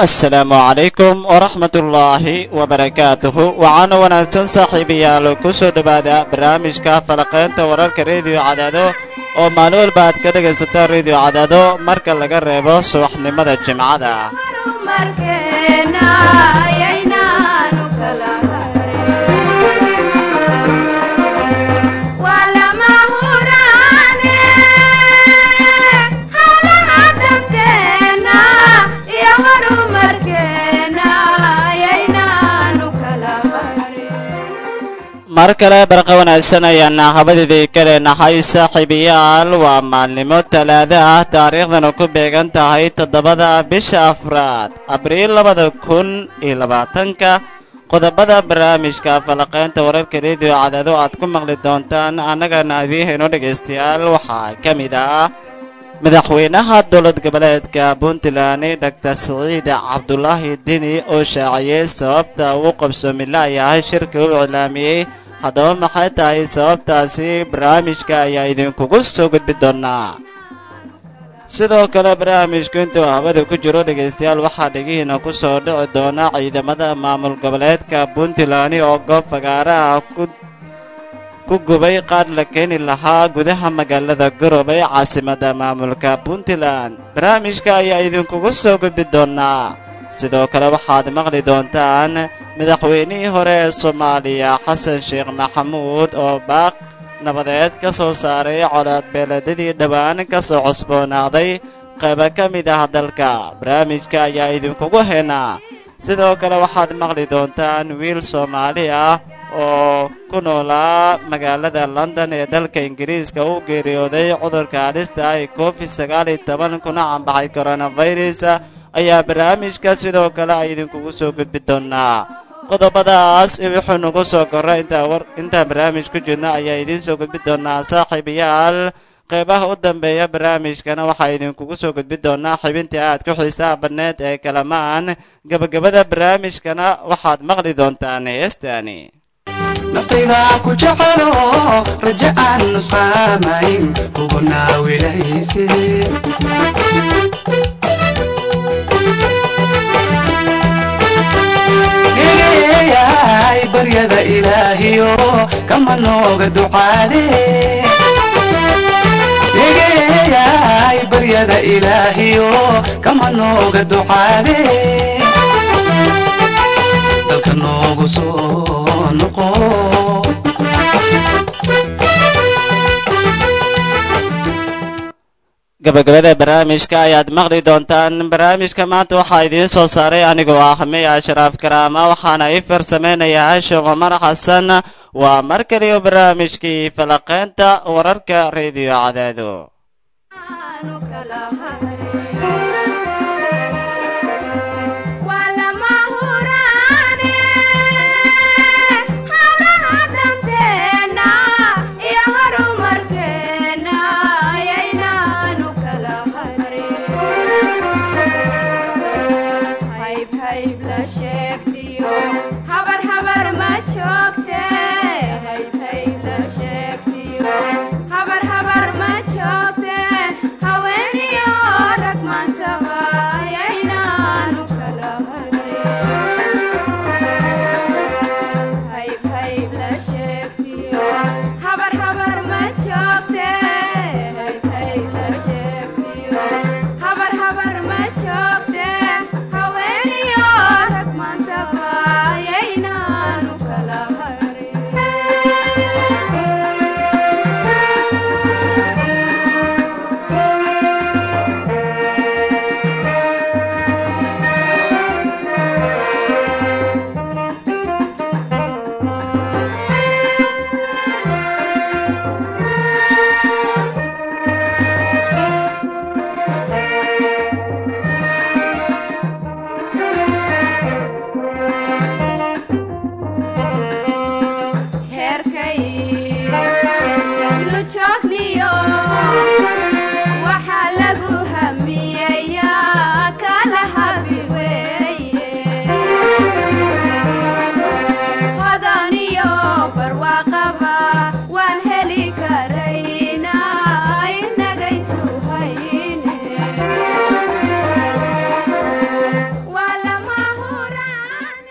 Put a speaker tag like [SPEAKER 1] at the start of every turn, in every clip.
[SPEAKER 1] asalaamu calaykum waraxmatullaahi wabarakaatuhu waxaana wanaagsan saaxiibayaal ku soo dhowaada barnaamijka falaqaynta wararka rediyo cadaado oo maalin walba aad ka dhegaysataan rediyo cadaado marka laga reebo subaxnimada jimcada mar kale barqa wanaagsan ayaana habadidii ka leenahay saaxiibayaal waa maalnimo talaado ah taariikhdana ku beegan tahay toddobada bisha afraad abriil labada kun iyo labaatanka qodobada barnaamijka falaqaynta wararka rediyo cadaado aad ku maqli doontaan annagana adiihayno dhegaystayaal waxaa ka mid ah madaxweynaha dowlad goboleedka puntland doctor siciid cabdulaahi dini oo shaaciyey sababta uu qabsoomi la'yahay shirka u iclaamiyey haddaba maxay tahay sababtaasi barnaamijka ayaa idinkugu soo gudbi doonaa sidoo kale barnaamijku intuu hawada ku jiro dhegaystayaal waxaa dhegihiina ku soo dhici doona ciidamada maamul goboleedka puntland oo goob fagaaraha ku gubay qaar la keeni lahaa gudaha magaalada garowe ee caasimadda maamulka puntland barnaamijka ayaa idinkugu soo gudbi doonaa sidoo kale waxaad maqli doontaan madaxweynihii hore ee soomaaliya xasan sheekh maxamuud oo baaq nabadeed ka soo saaray colaad beeladadii dhowaan ka soo cusboonaaday qayba ka mid ah dalka barnaamijka ayaa idinkugu haynaa sidoo kale waxaad maqli doontaan wiil soomaali ah oo ku noolaa magaalada london ee dalka ingiriiska u geeriyooday cudurka halista ah ee covid sagaal iyo toban kuna cambaxay coronavirus ayaa barnaamijka sidoo kale ay idinkugu soo gudbi doonaa qodobadaas wuxuu nagu soo korra intaan barnaamij ku jirno ayaa idiin soo gudbi doonaa saaxiibayaal qeybaha u dambeeya barnaamijkana waxaa idinkugu soo gudbi doonaa xibintii aad ku xiisaha badneed ee kalamaan gebagabada barnaamijkana waxaad maqli doontaan heestaani
[SPEAKER 2] naftayda ku jecelo raja aan nusqaamayn kugu naawilayse eeyahay baryada ilaahiyo kama nooga ducaade egeeyahay baryada ilaahiyo kama nooga ducaade dalka noogu soo noqo
[SPEAKER 1] gabagabada barnaamijka ayaad maqli doontaan barnaamijka maanta waxaa idiin soo saaray anigoo ah miy ashraaf karaama waxaana ii farsamaynayaa hashin cumar xasan waa mar kaliyo barnaamijkii falaqaynta wararka rediyo cadaado
[SPEAKER 3] habar habar ma joogte haweeniyo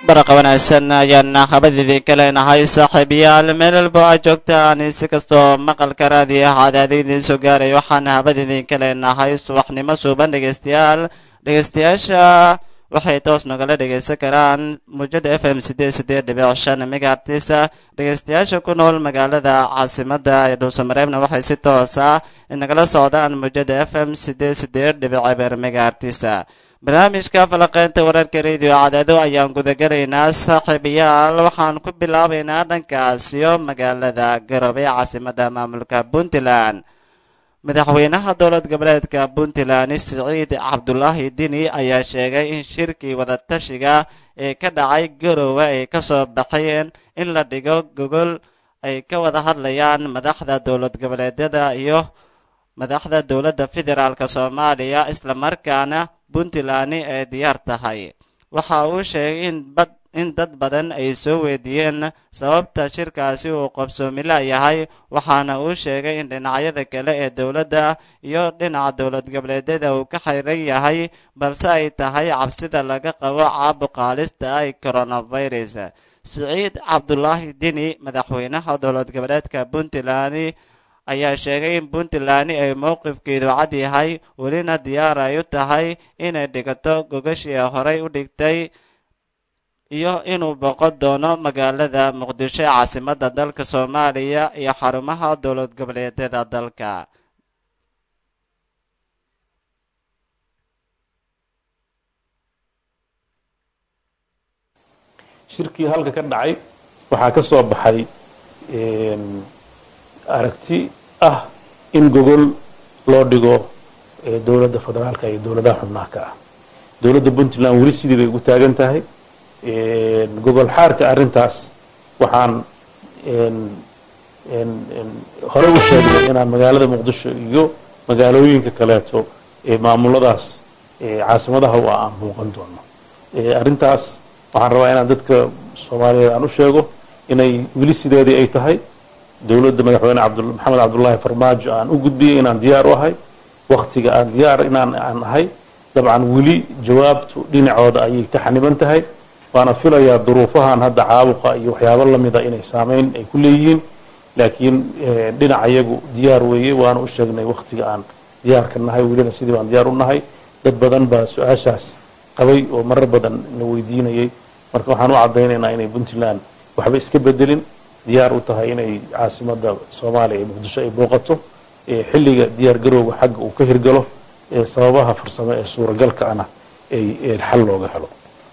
[SPEAKER 1] baraqa wanaagsan ayaan habadiidin ka leenahay saaxiibayaal meel walba aad joogtaan si kastoo maqalka raadiya cadaada idiin soo gaaray waxaan habadiidin ka leenahay subaxnimo suuban dhegeystayaal dhegeystayaasha waxay toos nagala dhegeysan karaan muujada f m sideed sideed dhibic shan megaartisa dhegeystayaasha ku nool magaalada caasimada ee dhuusamareebna waxay si toos ah nagala socdaan muujada f m sideed sideed dhibic eber megaartisa barnaamijka falaqeynta wararka radio cadaado ayaan gudagalaynaa saaxiibayaal waxaan ku bilaabaynaa dhankaasiyo magaalada garowe ee caasimada maamulka puntland madaxweynaha dowlad goboleedka puntland siciid cabdulaahi dini ayaa sheegay in shirkii wadatashiga ee ka dhacay garowe ay kasoo baxeen in la dhigo gogol ay ka wada hadlayaan madaxda dowlad goboleedyada iyo madaxda dowladda federaalk soomaaliya islamarkaana puntland ay diyaar tahay waxa uu sheegay in bad in dad badan ay soo weydiiyeen sababta shirkaasi uu qabsoomila yahay waxaana uu sheegay in dhinacyada kale ee dowladda iyo dhinaca dowlad goboleedyada uu ka xiran yahay balse ay tahay cabsida laga qabo caabuqaalista ay coronavirus siciid cabdulaahi dini madaxweynaha dowlad goboleedka puntland ayaa sheegay in puntland ay mowqifkeedu cad yahay welina diyaar ay u tahay inay dhigato gogashii horey u dhigtay iyo inuu boqon doono magaalada muqdisho ee caasimada dalka soomaaliya iyo xarumaha dowlad goboleedyada dalka
[SPEAKER 3] shirkii halka ka dhacay waxaa ka soo baxay aragti ah in gogol loo dhigo dowladda federaalka iyo dowladaha xubnaha ka ah dowladda puntland weli sidii bay ugu taagan tahay gogol xaarka arrintaas waxaan hore u sheegnay inaan magaalada muqdisho iyo magaalooyinka kaleeto ee maamuladaas caasimadaha u ah aan muuqan doono arrintaas waxaan rabaa inaan dadka soomaaliyeed aan u sheego inay weli sideedii ay tahay dowladda madaxweyne maxamed cabdullaahi farmaajo aan u gudbiyey inaan diyaar u ahay waktiga aan diyaar inaan aan ahay dabcan weli jawaabtu dhinacooda ayay ka xaniban tahay waana filayaa duruufahan hadda caabuqa iyo waxyaabo lamida inay saameyn ay ku leeyihiin laakiin dhinac iyagu diyaar weeye waana u sheegnay waktiga aan diyaarka nahay welina sidii baan diyaar u nahay dad badan baa su-aashaas qabay oo marar badan na weydiinayay marka waxaan u caddaynaynaa inay puntland waxba iska bedelin diyaar u tahay inay caasimada soomaaliya ee muqdisho ay booqato xilliga diyaar garowga xagga uu ka hirgalo sababaha farsamo ee suuragalka ana ay xal looga helo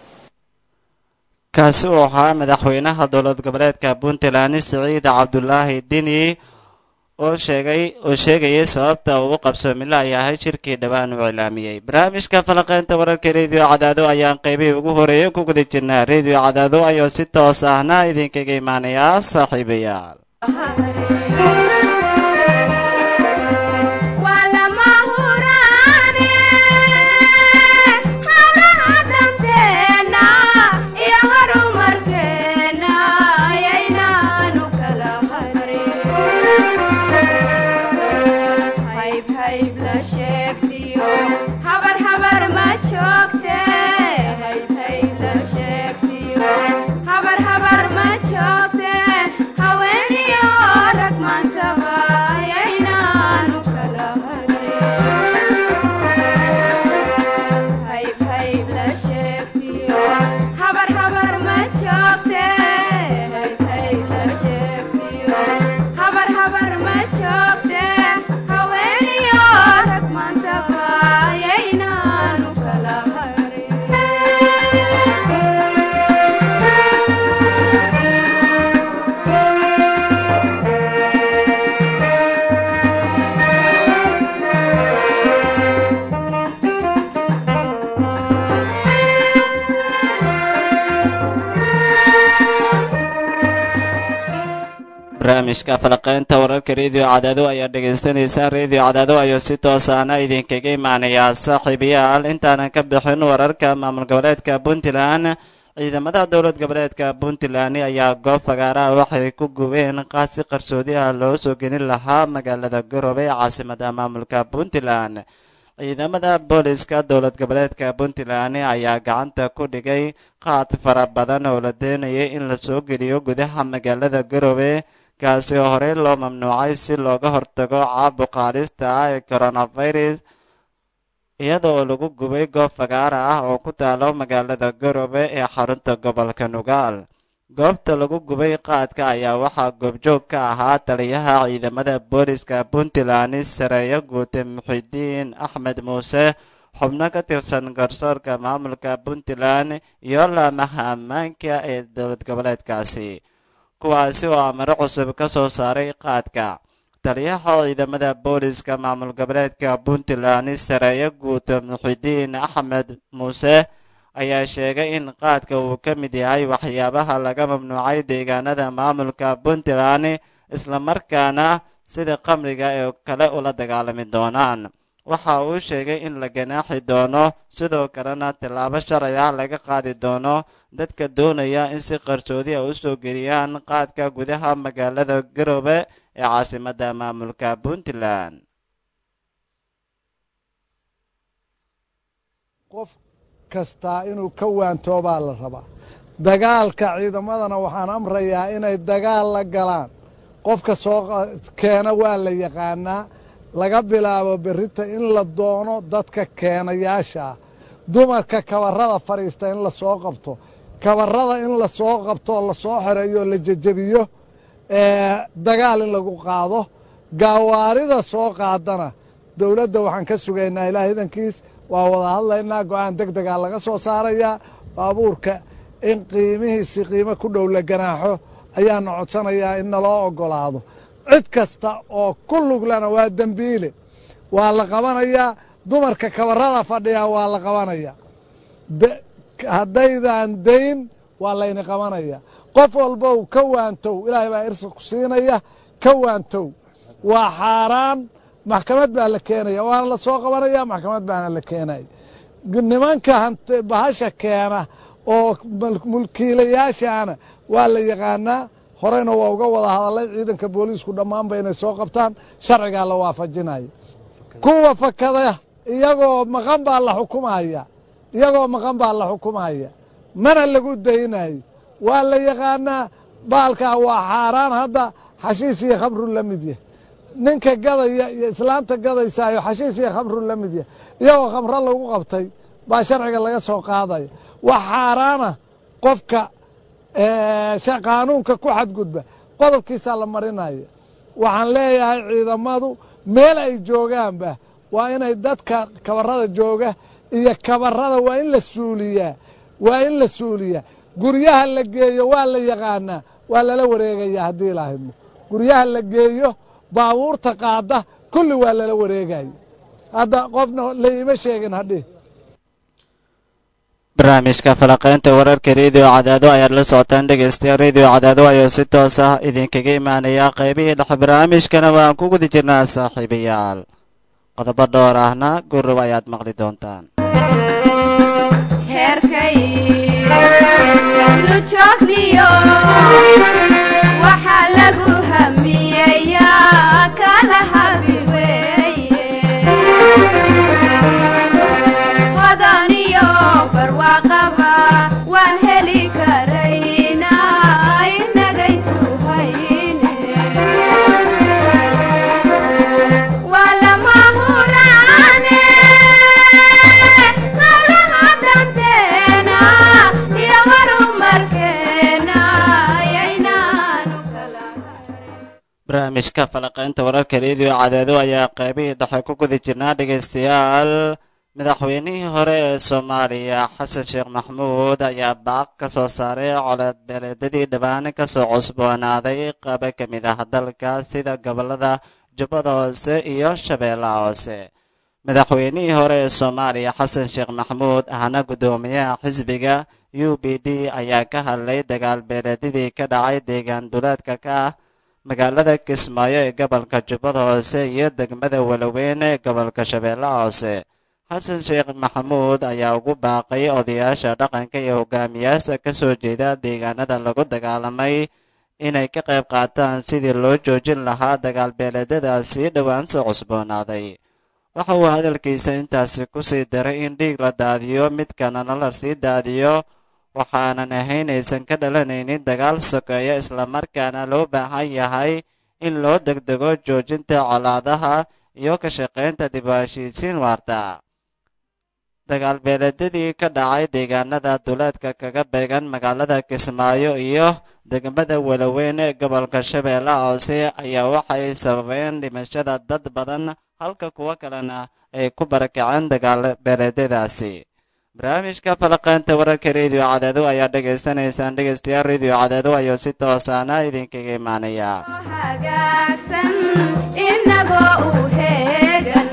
[SPEAKER 1] kaasi uu ahaa madaxweynaha dowlad goboleedka puntland siciid cabdulaahi dini oo sheegay oo sheegayay sababta uu u qabsoomila yahay shirkii dhowaan uu cilaamiyey barnaamijka falaqeynta wararka rediyo cadaado ayaan qaybihii ugu horeeyay ku guda jirnaa rediyo cadaado ayuu si toos ahna idinkaga imaanayaa saaxiibayaal barnaamijka falaqeynta wararka rediyo cadaado ayaa dhegaystaneysaan rediyo cadaado ayuu si toosaana idinkaga imaanayaa saaxiibayaal intaanan ka bixin wararka maamul goboleedka puntland ciidamada dowlad goboleedka puntland ayaa goob fagaaraha waxay ku gubeen qaasi qarsoodi ah loo soo gelin lahaa magaalada garowe ee caasimada maamulka puntland ciidamada booliska dowlad goboleedka puntland ayaa gacanta ku dhigay qaad fara badan oo la doonayay in la soo geliyo gudaha magaalada garowe kaasi oo horey loo mamnuucay si looga hortago caabuqa halista ah ee coronavirus iyada oo lagu gubay goob fagaara ah oo ku taalo magaalada garowe ee xarunta gobolka nugaal goobta lagu gubay qaadka ayaa waxaa goobjoog ka ahaa taliyaha ciidamada booliska puntland sareeyo guute muxidiin axmed muuse xubno ka tirsan garsoorka maamulka puntland iyo laamaha ammaanka ee dowlad goboleedkaasi kuwaasi oo amaro cusub ka soo saaray qaadka taliyaha ciidamada booliska maamul goboleedka puntland sareeyo guute muxidiin axmed muuse ayaa sheegay in qaadka uu ka mid yahay waxyaabaha laga mamnuucay deegaanada maamulka puntland islamarkaana sida qamriga ee kale ula dagaalami doonaan waxa uu sheegay in la ganaaxi doono sidoo kalena tillaabo sharci ah laga qaadi doono dadka doonaya in si qarsoodi a u soo geliyaan qaadka gudaha magaalada garowe ee caasimadda maamulka puntland
[SPEAKER 4] qof kastaa inuu ka waantoobaa la rabaa dagaalka ciidamadana waxaan amrayaa inay dagaal la galaan qofka soo keena waa la yaqaanaa laga bilaabo berrita in la doono dadka keenayaasha ah dumarka kabarrada fadhiista in la soo qabto kabarrada in la soo qabtoo la soo xereeyo la jejebiyo dagaal in lagu qaado gaawaarida soo qaadana dowladda waxaan ka sugaynaa ilaah idankiis waa wada hadlaynaa go'aan deg degaa laga soo saarayaa baabuurka in qiimihiisi qiimo ku dhow la ganaaxo ayaana codsanayaa in naloo oggolaado cid kasta oo ku luglana waa dembiile waa la qabanayaa dumarka kabarrada fadhiyaa waa la qabanayaa haddaydan dayn waa layni qabanayaa qof walbow ka waantow ilaahay baa irsa ku siinaya ka waantow waa xaaraan maxkamad baa la keenaya waana la soo qabanaya maxkamad baana la keenaya nimanka bahasha keena oo mulkiilayaashaana waa la yaqaanaa horeyna waa uga wada hadalay ciidanka booliisku dhammaanba inay soo qabtaan sharcigaa la waafajinaya kuwa fakada iyagoo maqan baa la xukumaya iyagoo maqan baa la xukumaya mana lagu daynayo waa la yaqaanaa baalkaa waa xaaraan hadda xashiish iyo khamru la mid yah ninka gadaya iyo islaanta gadaysaayo xashiish iyo khamru la mid yah iyagoo khamro lagu qabtay baa sharciga laga soo qaadaya wax xaaraana qofka qaanuunka ku xadgudba qodobkiisaa la marinaya waxaan leeyahay ciidamadu meel ay joogaanba waa inay dadka kabarada jooga iyo kabarada waa in la suuliyaa waa in la suuliyaa guryaha la geeyo waa la yaqaanaa waa lala wareegaya haddii laahidmo guryaha la geeyo baabuurta qaada kulli waa lala wareegaya hadda qofna laima sheegin hadhi
[SPEAKER 1] barnaamijka falaqaynta wararka rediyo cadaado ayaad la socotaan dhegeystayaal rediyo cadaado ayuu si toos ah idinkaga imaanayaa qaybihii dhexe barnaamijkana waan ku guda jirnaa saaxiibayaal qodobo dhowr ahna gurub ayaad maqli doontaan
[SPEAKER 5] waxaa lagu hamiyeyaa kala habi hodaniyo barwaaqaba waan heli karayna inagaysu hayne waa lama huraane hawlaha danteena iyo horumarkeena ayaynaanu kala
[SPEAKER 1] barnaamijka falaqaynta wararka rediyo cadaado ayaa qaybihii dhexe ku guda jirnaa dhegeystayaal madaxweynihii hore ee soomaaliya xasan sheekh maxmuud ayaa baaq ka soo saaray coleed beeleedadii dhibaan kasoo cusboonaaday qaba ka mid ah dalka sida gobolada jubbada hoose iyo shabeellaha hoose madaxweynihii hore ee soomaaliya xasan sheekh maxmuud ahna guddoomiyaha xisbiga u b d ayaa ka hadlay dagaal beeleedyadii ka dhacay deegaan duleedka ka ah magaalada kismaayo ee gobolka jubbada hoose iyo degmada walaweyn ee gobolka shabeellaha hoose xasan sheekh maxamuud ayaa ugu baaqay odayaasha dhaqanka iyo hogaamiyaasha ka soo jeeda deegaanada lagu dagaalamay inay ka qayb qaataan sidii loo joojin lahaa dagaal beeleedyadaasi dhowaan soo cusboonaaday waxa uu hadalkiisa intaasi ku sii daray in dhiig la daadiyo midkanana la sii daadiyo waxaanan ahayn aysan ka dhalanaynin dagaal sokeeya islamarkaana loo baahan yahay in loo degdego joojinta colaadaha iyo ka shaqaynta dib u heshiisiin waarta dagaal beeleedyadii ka dhacay deegaanada duleedka kaga beegan magaalada kismaayo iyo degmada welaweyn ee gobolka shabeellaha hoose ayaa waxay sababeen dhimashada dad badan halka kuwo kalena ay ku barakaceen dagaal beeleedyadaasi barnaamijka falaqeynta wararka rediyo cadeedo ayaa dhegaysanaysaan dhegaystayaal rediyo cadeedo ayuu si toosaana idinkaga imaanaya
[SPEAKER 5] hagaagsan inagoo u heegan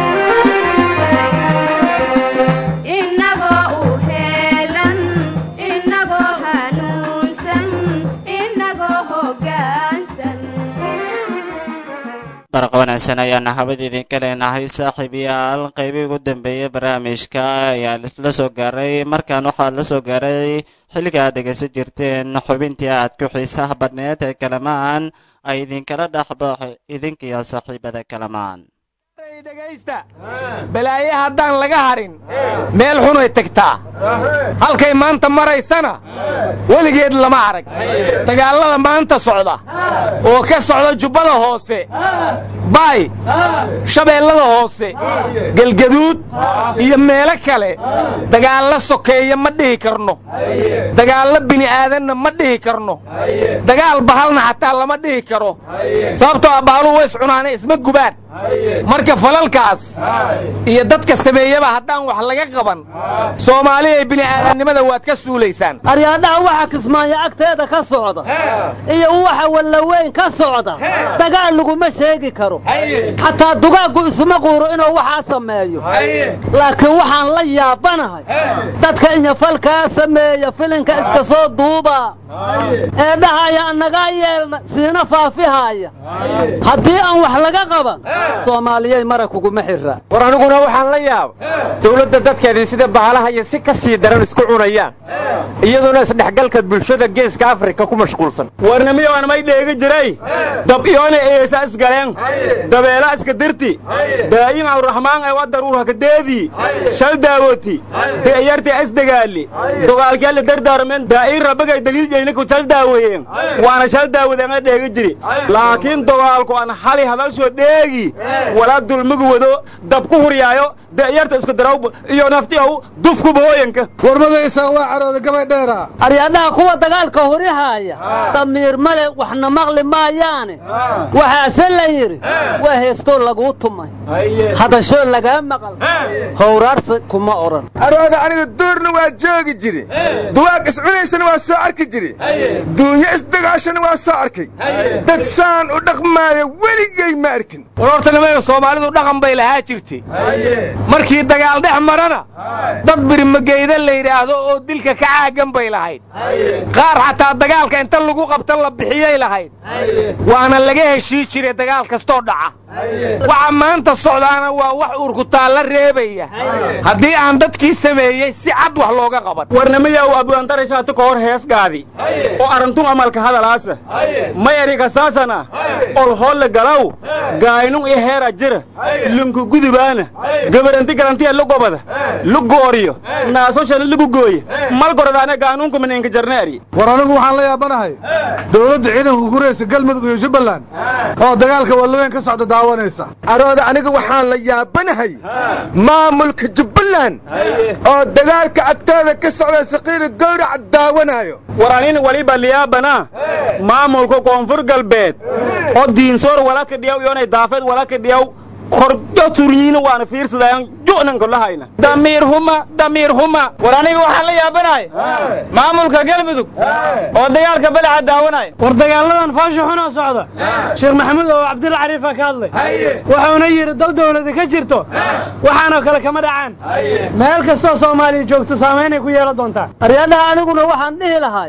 [SPEAKER 5] inagoo u heelan inagoo hanuunsan inagoo hoggaansan
[SPEAKER 1] barqa wanaagsan ayaana habada idinka leenahay saaxiibayaal qaybihii ugu dambeeyey barnaamijka ayaa la soo gaaray markaan waxaa la soo gaaray xilliga aad dhegaysan jirteen xubintii aad ku xiisaha badneed ee kalamaan ay idinkala dhexbaxo idinkiyo saaxiibada kalamaan
[SPEAKER 6] dhegaysta balaaye haddaan laga harin meel xunay tagtaa halkay maanta maraysana weligeed lama arag dagaallada maanta socda oo ka socda jubbada hoose baay shabeellada hoose gelgaduud iyo meelo kale dagaallo sokeeya ma dhihi karno dagaallo bini'aadanna ma dhihi karno dagaal bahalna xataa lama dhihi karo sababtoo ah bahaluhu ways cunaana isma gubaan marka falalkaas iyo dadka sameeyaba haddaan wax laga qaban soomaaliya ee bini'aadannimada waad ka suulaysaan
[SPEAKER 7] aryaadhaha waxa kismaayo agteeda ka socda iyo waxa wallaweyn ka socda dagaal laguma sheegi karo xataa dugaaggu isuma quuro inuu waxaa sameeyo laakiin waxaan la yaabanahay dadka inyafalkaa sameeya filinka iska soo duuba ee dhahaya annagaa yeelna siina faafihaaya haddii aan wax laga qaban soomaaliyey mara kuguma xirra
[SPEAKER 6] war aniguna waxaan la yaaba dowladda dadkeedii sida bahalaha iyo si ka sii daran isku cunayaan iyaduna isdhexgalka bulshada geeska afrika ku mashquulsan warnamiyoan may dheegi jiray dab iyoona eesa isgaleen dabeela iska dirti daayin awraxmaan ee wa daruur hakadeedii shal daawoti de'yarti isdagaali dogaalkeela dardaarmen daa'iin rabbagay daliil jeyna ku shal daaweeyeen waana shal daawadeen ee dheegi jiri laakiin dogaalku aan xali hadalshoo dheegi walaa dulmigu wado dab ku huryaayo de'yarta isku daraw iyo nafti ow dufku booyanka
[SPEAKER 4] warmadaysaa waa carooda gabay dheera
[SPEAKER 7] aryaadhaha kuwa dagaalka horihaaya damiir male waxna maqli maayaane waxaase la yidhi waa heestoo laguu tumay hadashoo lagaa maqal howraarsa kuma odhan
[SPEAKER 8] arooda aniga duurna waa joogi jiri duwaag iscunaysana waa soo arki jiri duunyo isdagaashana waa soo arkay dad saan u dhaqmaaya weligay ma arkin
[SPEAKER 6] war horta nimanka soomaalidu dhaqan bay lahaa jirtay markii dagaal dhex marana dad birimageyda la yidhaahdo oo dilka ka caagan bay lahayd qaar xataa dagaalka inta lagu qabta la bixiyay lahayd waana laga heshii jiray dagaal kastoo dhaca waxa maanta socdaana waa wax urkutaalla reebaya haddii aan dadkii sameeyey si cad wax looga qaban warnamayaw abuantarashaati ka hor heesgaadi oo arantun amalka hadalaasa may erikasaasana olholle galaw gaynun iyo heera jira lunku gudubaana gabaranti garantiya lugobada lugooriyo naasoshana lugugooya malgorodaana gaanuunku mineenka jarneeri
[SPEAKER 4] war anigu waxaan la yaabanahay dowladda ciidanka guraysa galmudug iyo jubbaland oo dagaalka wallaweyn ka socda daawanaysa
[SPEAKER 8] arooda aniga waxaan la yaabanahay maamulka jubbaland oo dagaalka agtooda ka socda saqiira gowrac daawanaayo
[SPEAKER 6] war anin waliba liyaabana maamulka koonfur galbeed oo diinsoor wala kadhiyaw iyonay daafeed wala kadhiyaw korjo turyiina waana fiirsadaayan ju'nanka lahayna damiir huma damiir huma war aniga waxaan la yaabanahay maamulka galmudug oo dagaalka balaca daawanaya
[SPEAKER 9] war dagaaladan faasha xunoo socda sheekh maxamuud oo cabdilla cariifa ka hadlay wuxuuna yidhi dal dawladi ka jirto waxaanoo kale kama dhacaan meel kastoo soomaaliya joogto saamaynay ku yeelan doontaa
[SPEAKER 7] aryaadhaha aniguna waxaan dhihi lahay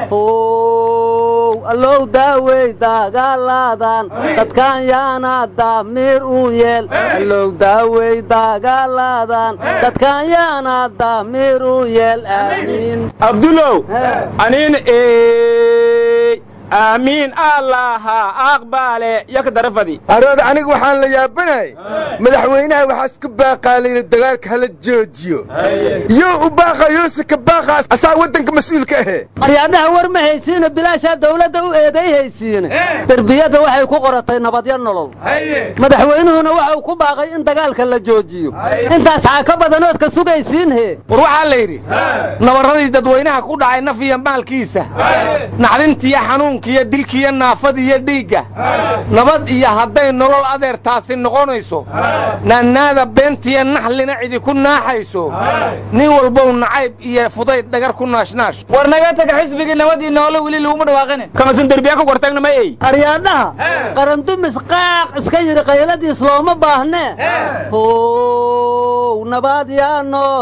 [SPEAKER 7] ow allow daawey dagaaladan dadkan yaana damiir u yeel allow daawey dagaaladan dadkan yaana damiir u yeel aamiin
[SPEAKER 6] abdulow aniin eey aamiin allaha aqbaale yaka darafadi
[SPEAKER 8] arooda aniga waxaan la yaabanahay madaxweynaha waxaa isku baaqaa layidhi dagaalka hala joojiyo yoo u baaqa yoose ka baaqa asaa waddanka mas-uulka ahee
[SPEAKER 7] aryaadhaha war ma haysiina bilaashaa dawladda u eeday haysiine derbiyadda waxay ku qoratay nabadyo nolol madaxweynuhuna waxau ku baaqay in dagaalka la joojiyo intaas xaa ka badanood ka sugaysiin hee
[SPEAKER 6] war waxaa la yidhi nabarradii dadweynaha ku dhacay naf iyo maalkiisa naxdintiyo xanuunkiiyo dilkiiyo naafadiyo dhiigga nabad iyo hadday nolol adeer taasi noqonayso naannaada beentiyo naxlina cidi ku naaxayso nin walbow nacayb iyo fudayd dhagar ku naashnaash
[SPEAKER 10] war naga taga xisbigii nabadii noole weli laguma dhawaaqinin
[SPEAKER 6] kamasin derbiya ku gortagna ma ey
[SPEAKER 7] aryaadhaha qarandumis qaaq iska yidhi qayladiis looma baahnee how nabad yaa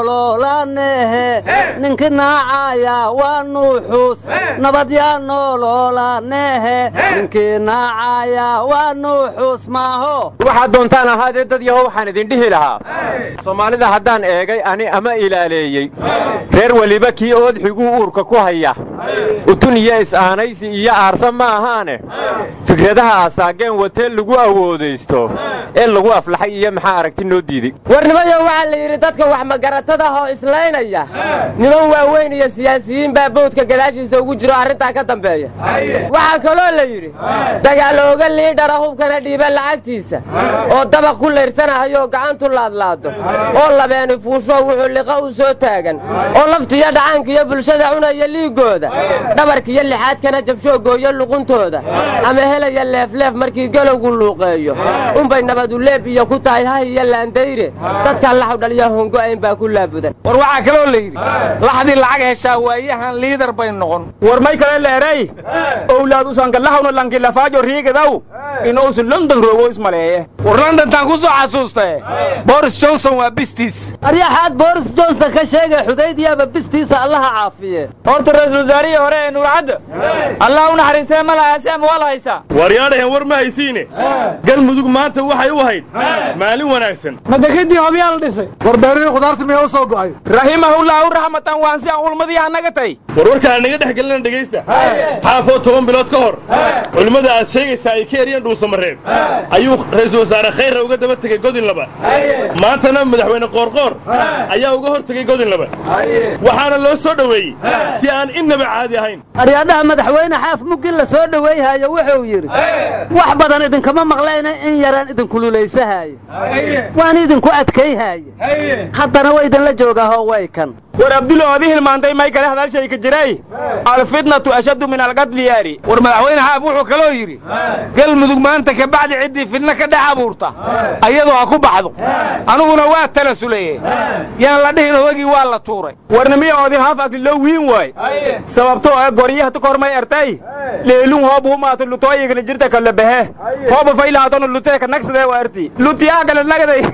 [SPEAKER 7] noololanehe ninki naacaya waa nuuxus nabad yaa noololanehe ninkii naacaya waa nuuxus maaho
[SPEAKER 11] waxaad doontaan ahaadee dad yahow waxaan idin dhihi lahaa soomaalida haddaan eegay ani ama ilaaleeyey reer weliba kii oodxiguu uurka ku haya utun iyo is-aanaysi iyo aarsa ma ahaane fikradaha asaageen watee lagu awoodaysto ee lagu aflaxay iyo maxaa aragti noo diiday
[SPEAKER 12] warnimayo waxaa la yidhi dadka wax magaratadahoo islaynaya niman waaweyn iyo siyaasiyiin baa boodka gadaashiisa ugu jiro arrintaa ka dambeeya waxaa kaloo la yidhi dagaalooga liidhara hubkana dhiiba lacagtiisa oo dabaq ku layrsanahayo gacantu laadlaado oo labeeni fuusho wuxuu liqa u soo taagan oo laftiyo dhacaankiyo bulshada cunaya liiggooda dhabarkiyo lixaadkana jabshoogooyo luquntooda ama helaya leefleef markii galowgu luuqeeyo unbay nabaduleeb iyo ku tahay hah iyo laandayre dadkan laxu dhaliya hongo'ayn baa ku laabudan
[SPEAKER 6] war waxaa kaloo la yidhi laxdii lacag heshaa waayahan liidar bay noqon
[SPEAKER 10] war may kale leeray owlaad usangalahawna lankilafaajo riigadaw inuusu london roogo ismaleeye
[SPEAKER 6] war londontaan ku soo xasuustae boris johnson waa bistiis
[SPEAKER 7] aryaxaad boris johnson ka sheegay xudaydiyaaba bistiisa allaha caafiye
[SPEAKER 10] horta ra-isul wasaarihii hore ee nuurcadda allah u naxariistee ma lahaase ama waa la haystaa
[SPEAKER 13] waryaadhahen war ma haysiine galmudug maanta waxay u ahayd maalin wanaagsan
[SPEAKER 9] madekadii hobyaa la dhisay
[SPEAKER 4] war beerihii khudaarta miyaa u soo go'ay
[SPEAKER 6] raximahullahu raxmatan waan si aan ulmadii hanaga tay
[SPEAKER 13] war warkaan naga dhex gelina dhegaysta xaafoo toban bilood ka hor culimmada aad sheegaysaa ay ka eriyeen dhuusamareeb ayuu ra'iisul wasaare khayra uga daba tegey godin laba maantana madaxweyne qoorqoor ayaa uga hor tegey godin laba waxaana loo soo dhoweeyey si aan innaba caadi ahayn
[SPEAKER 7] aryaadhaha madaxweyne xaaf muggin la soo dhoweeyhaayo wuxuu yidhi wax badan idinkama maqlayna in yaraan idinkululaysahaayo waan idinku adkayhaaye haddana wa idinla joogaahoo way kan
[SPEAKER 10] war abdulla oodi hilmaantay may kale hadalshay ka jiray alfitnatu ashaddu min alqatli yaari
[SPEAKER 6] war madaxweyne xaaf wuxuu kaloo yidhi galmudug maanta ka bacdi ciddii fidna ka dhex abuurta ayadoo ha ku baxdo aniguna waa tala sulaye yaan la dhihin hoogii waa la tuuray
[SPEAKER 10] warnimiya oodi haaf agliloo wiin waay sababtoo ee goryaha tu kormay ertay leelun hoob humaatu lutooyigana jirta kala behe hooba faylahatonu luteeka nagsadee wa erti lutiyaa kale nagaday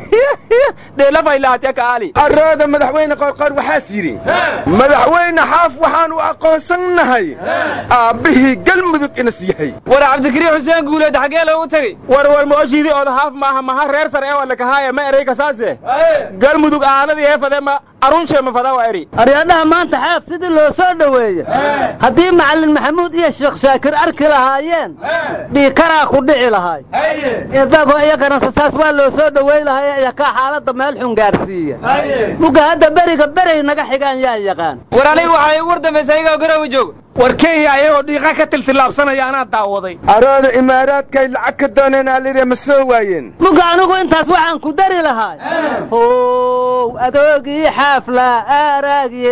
[SPEAKER 10] dheela faylahatya kaali
[SPEAKER 8] arooda madaxweyne qorqor waxaas yidhi madaxweyne xaaf waxaanu aqoonsannahay aabbihii galmudug inas yahay
[SPEAKER 10] war cabdikariin xuseen guuleed xaggee loogu tegey war war mooshiidii ood haaf maaha maha reer sar ee walakahaaya ma erey kasaase galmudug aanadii heefade ma arunshe ma fadaa waa eri
[SPEAKER 7] aryaadhaha maanta xaaf sidii loo soo dhoweeye haddii macallin maxamuud iyo sheekh shaakir arki lahaayeen dhiikaraa ku dhici lahaay eedago iyagana sasaas waa loo soo dhoweyn lahay iyakaa xaaladda meel xun gaarsiiya mugga hadda beriga beray naga xigaan yaa yaqaan
[SPEAKER 10] war aniga waxaa igu war dambaysa ayagoo garowi jooga
[SPEAKER 6] war kenya ayagoo dhiiqa ka tiltillaabsanaya anaa daawaday
[SPEAKER 8] arooda imaaraadkay lacag ka dooneen alidhe ma soo waayeen
[SPEAKER 7] mugga anigu intaas waxaan ku dari lahaay how adoogii xaafla aaraagye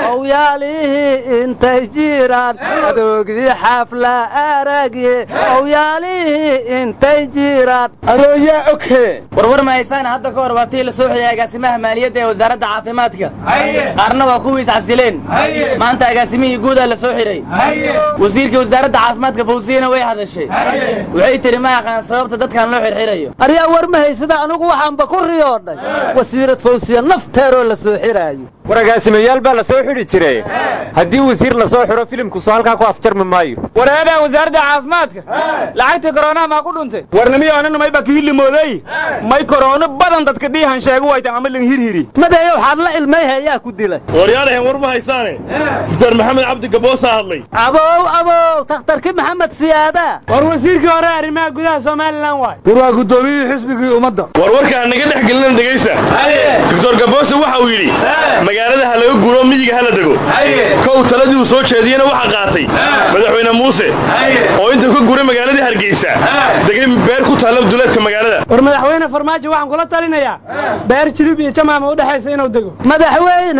[SPEAKER 7] owyaalihii intay jiraan adoogii xaafla aaraagye owyaalihii intay jiraan
[SPEAKER 8] arooyaa oghe
[SPEAKER 12] warwar ma haysaan hadda ka hor waa tii la soo xiyay agaasimaha maaliyadda ee wasaaradda caafimaadka qaarna waa kuwiis casileen maanta agaasimihii guudaa la soo xiray wasiirkii wasaaradda caafimaadka fawsiyana way hadashay waxay tidhi ma aqaan sababta dadkan loo xirxirayo
[SPEAKER 7] aryaa war ma haysada anigu waxaanba ku riyoodhay wasiirad fawsiya nafteeroo la soo xiraayo
[SPEAKER 11] waragaasimayaal baa la soo xidhi jiray haddii wasiir la soo xidho filimku soo halkaa ku afjarmi maayo
[SPEAKER 10] wareedaa wasaaradda caafimaadka lacagtii koroonaha maa ku dhuntay warnamiyoonana mayba kihilimooday may koroono badan dadka dhiihan sheegu waytan ama lan hirhiri
[SPEAKER 7] madeeyow waxaad la ilmayha ayaa ku dilay
[SPEAKER 13] waryaanahan war ma haysaane doktor maxamed cabdi gaboosaa hadlay
[SPEAKER 7] abow abow takhtarki maxamed siyaada
[SPEAKER 9] war wasiirkii hore arrimaha gudaha somalilan waay
[SPEAKER 4] war waa guddoomiyihii xisbigii ummadda
[SPEAKER 13] war warka ha naga dhex gelina dhegaysta doktor gaboose waxa uu yidhi magaalada ha laga guuro miyiga ha la dego kow taladii uu soo jeediyena waxa qaatay madaxweyne muuse oo intuu ka guuray magaaladii hargeysa degay beer ku taalla duleedka magaalada
[SPEAKER 9] war madaxweyne farmaajo waxaan kula talinayaa beer jilib iyo jamaama u dhexaysa inuu dego
[SPEAKER 7] madaxweyne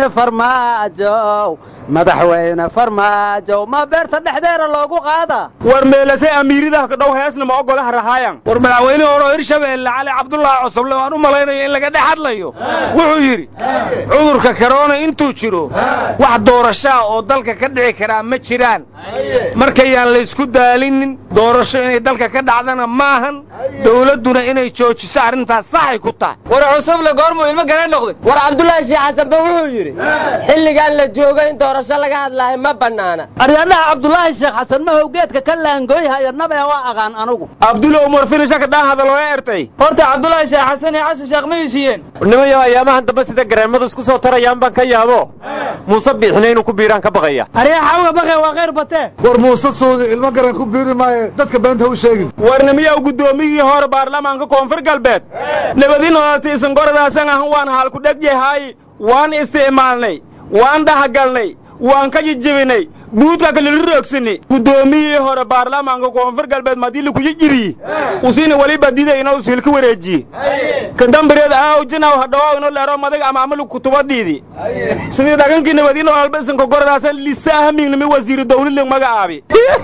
[SPEAKER 7] farmaajow madaxweyne farmaajow ma beerta dhexdeeda loogu qaadaa
[SPEAKER 10] war meelase amiiridaha kadhow heesna ma ogolaha rahaayan war madaxweynihii hore oo hirshabeelle cali cabdulaahi cosoble waan u malaynayo in laga dhex hadlayo wuxuu yidhi cudurka karoona intuu jiro wax doorashaa oo dalka ka dhici karaa ma jiraan markayaan laysku daalinin doorasho inay dalka ka dhacdana maahan dowladduna inay joojiso arrintaas saxay ku tahay
[SPEAKER 12] war cusuble goormuu ilmo garan noqday war cabdulaahi sheekh xasanba wuxuu yidhi xilligaan la joogo in doorasho laga hadlaayo ma bannaana
[SPEAKER 7] aryadhaha cabdulaahi sheekh xasan mahow geedka ka laangooyhaya nabee waa aqaan anugu
[SPEAKER 10] abdulo umar finisha ka dhaan hadalooga ertay
[SPEAKER 12] horta cabdulaahi sheekh xasan iyo xasan sheekh ma heshiiyeen
[SPEAKER 11] nimayo ayaamahan dambe sida gareemadu isku soo tarayaan baan ka yaabo muuse biixina inuu ku biiraan ka baqaya
[SPEAKER 9] aryaa xawga baqe waa khayr batee
[SPEAKER 4] war muuse suudi ilmo garan ku biiri maayo dadka beenta u sheegin
[SPEAKER 10] warnimiyow guddoomiyihii hore baarlamaanka koonfur galbeed nabadi nololti isangoradaasan ahan waan halku dhegyahay waan isticmaalnay waan dhahagalnay waan ka jijibinay buudka kalelu roogsanay guddoomiyihii hore baarlamaanka koonfur galbeed madili kujijiriye usina weliba didayna usilka wareejiye kadambireed aawjinaw hadhawaaw ino leero madag ama amalu kutubadhiidi sidii dhagankii nabadi nololba isanka goradaasan lisa ahmingnimi wasiiru dawliling magacaabi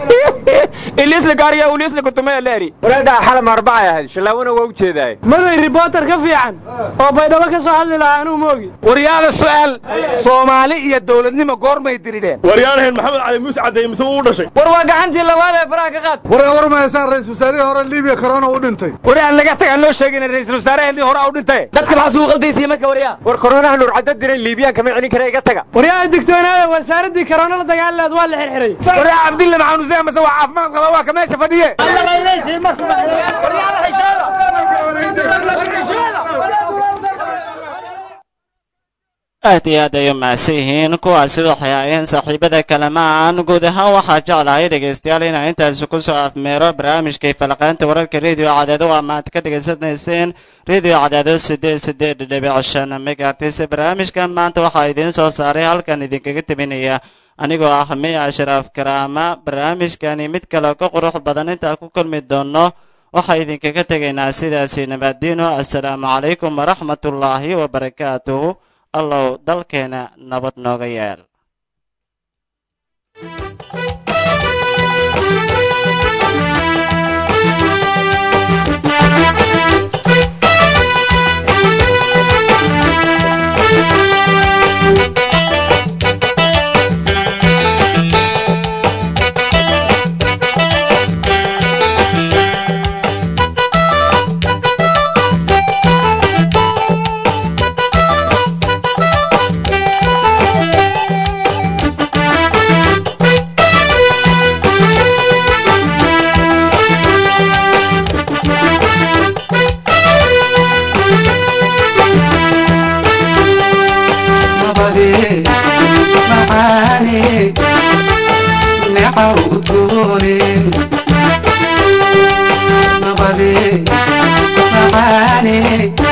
[SPEAKER 10] ilisla gaariya ulisla kutume leeri
[SPEAKER 11] wareedhaa xalam arbacay ahayd shallaawana waa u jeedaay
[SPEAKER 9] maday ribootar ka fiican oo baydhabo ka soo hadli lahaa anuu moogi
[SPEAKER 6] waryaada su'aal soomaali iyo dowladnimo goormay diridheen
[SPEAKER 13] waryaanahan maxamed cali muuse caddeeye mise uu u dhashay
[SPEAKER 12] war waa gacantii labaad ee faraha ka qaad
[SPEAKER 4] war war ma haysaan ra-isul wasaarihii hore libiya korona u dhintay
[SPEAKER 6] wari aan laga tagaan loo sheegin ra'iisul wasaaraheenii hore u dhintay
[SPEAKER 12] dadka maxaa suu qaldaysiye marka waryaa
[SPEAKER 11] war koronaha nuur cadda diray liibiyaan kama celin kara iga taga
[SPEAKER 9] waryaa digtoonaada wasaaraddii karoona la dagaalaad waa la xirxiray
[SPEAKER 6] waryaa cabdille maxaanuseen mase waa caafimaad qaba waa ka meesha fadhiye
[SPEAKER 1] aad iyo aad ay u mahadsan yihiin kuwaasi waxay ahaayeen saaxiibada kalamaan guud ahaan waxaa jeclahay dhegaystayaal inaan intaasi ku soo afmeero barnaamijkay falaqaynta wararka rediyo cadaado waa maad ka dhegaysanayseen rediyo cadaado siddeed siddeed dhibic shan megaartis barnaamijkan maanta waxaa idiin soo saaray halkan idinkaga teminaya anigoo ah miya ashraaf karaama barnaamijkani mid kale ka qurux badan intaan ku kulmi doono waxaa idinkaga tegaynaa sidaasi nabaddiino assalaamu calaykum waraxmatullaahi wabarakaatuhu allow dalkeena nabad nooga yeel
[SPEAKER 2] nabade macaane necaw udgoone nabade macaane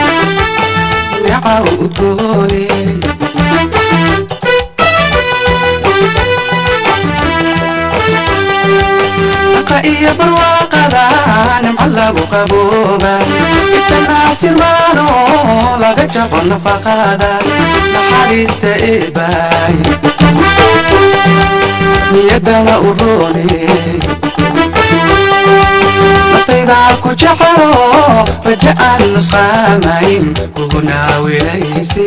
[SPEAKER 2] necaw udgoone dhaqa iyo barwaaqada nimco lagu qabooba itanaasirmaano laga jabo nafaqada naxariista eebaay niyadana u roone naftaydaa ku jecelo raja aan nusqaamayn kugunaa wilayse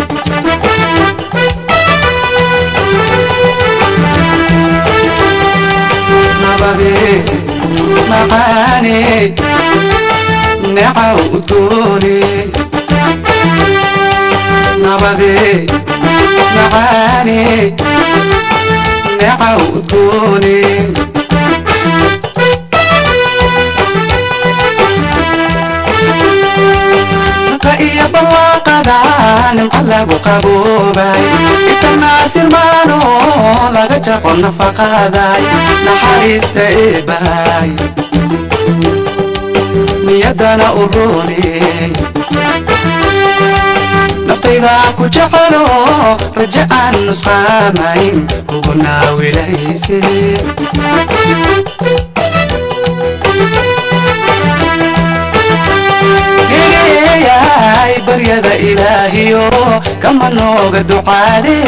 [SPEAKER 2] nabade macaane necaw udoone nabade macaane neeca udgoone naqa iyo barwaaqada nimca lagu qaboobay itanaasirmaano laga jaqo nafaqaday naxariista eebaay niyadana u rooney naftayda ku jecelo raja aan nusqaamayn kugu naawilayse egeeyay baryada ilaahiyo kama nooga ducaade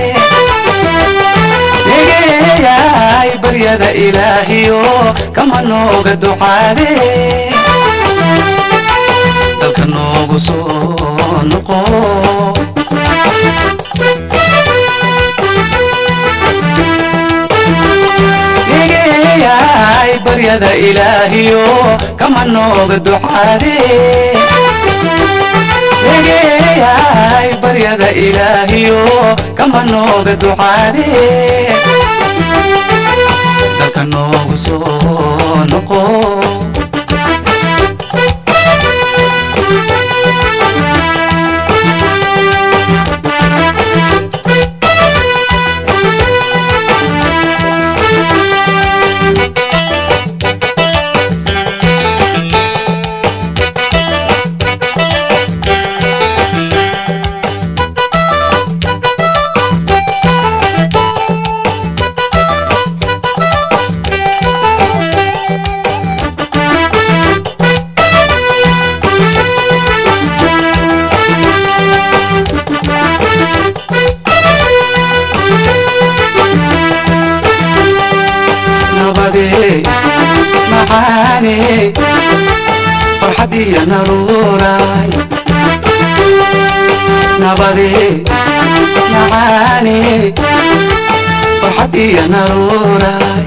[SPEAKER 2] egeeyay baryada ilaahiyo kama nooga ducaade dalka noogu soo noqo egeeyay baryada ilaahiyo kama nooga ducaade egeeyay baryada ilaahiyo kama nooga ducaade dalka noogu soo noqo nabade macaane farxad iyo naruuray nabade macaane farxad iyo naruuray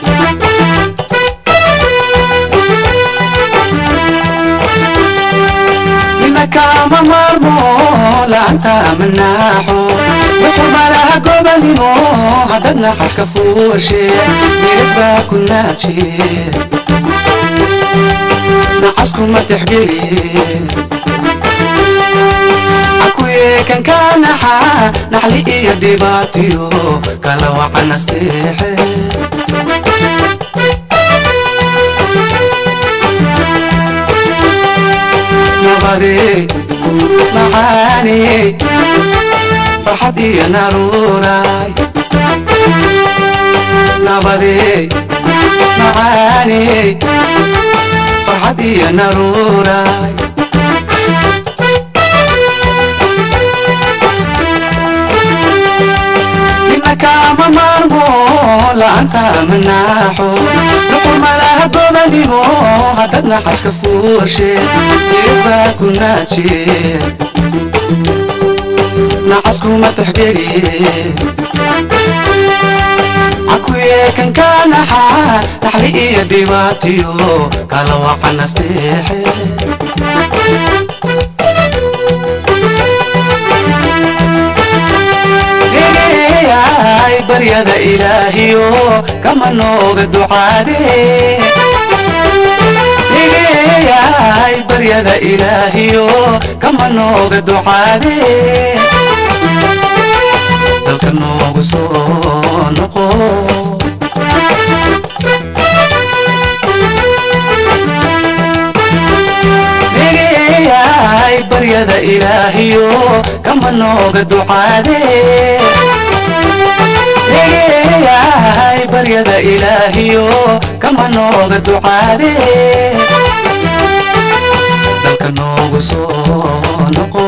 [SPEAKER 2] nina kaama maarmo laanta manaaxo wuxuu malaha gobanimo haddad naxashka fuushe mirig baa ku naajiye nacaskuma tixgeliye akuye kan ka naxa naxli iyo dhibaatiyo kala wacanasteexe nabade macaane farxad iyo naruuray nabade macaane farxad iyo naruuray nina kaama maarmo la'aanta manaaxo nuqul malaha gobanimo haddad naxashka fuushe jirib baa ku naajiye nacaskuma tixgeliye cakuye kan ka naxa naxli iyo dhibaatiyo kala wacanasteexe egeeyay baryada ilaahiyo kama nooga ducaade egeeyay baryada ilaahiyo kama nooga ducaade dalka noogu soo noqo egeeyay baryada ilaahiyo kama nooga ducaade egeeyay baryada ilaahiyo kama nooga ducaade dalka noogu soo noqo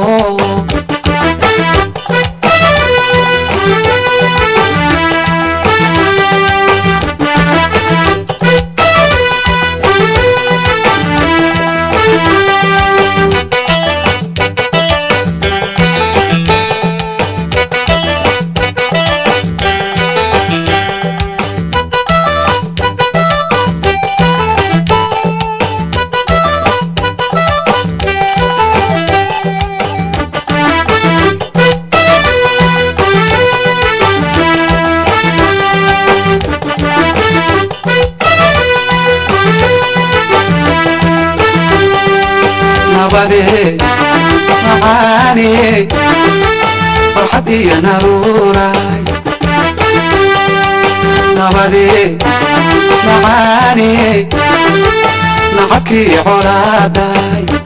[SPEAKER 2] nabadee macaaniyey farxad iyo naruuraay nabadee macaaniyey nacabkii colaadaay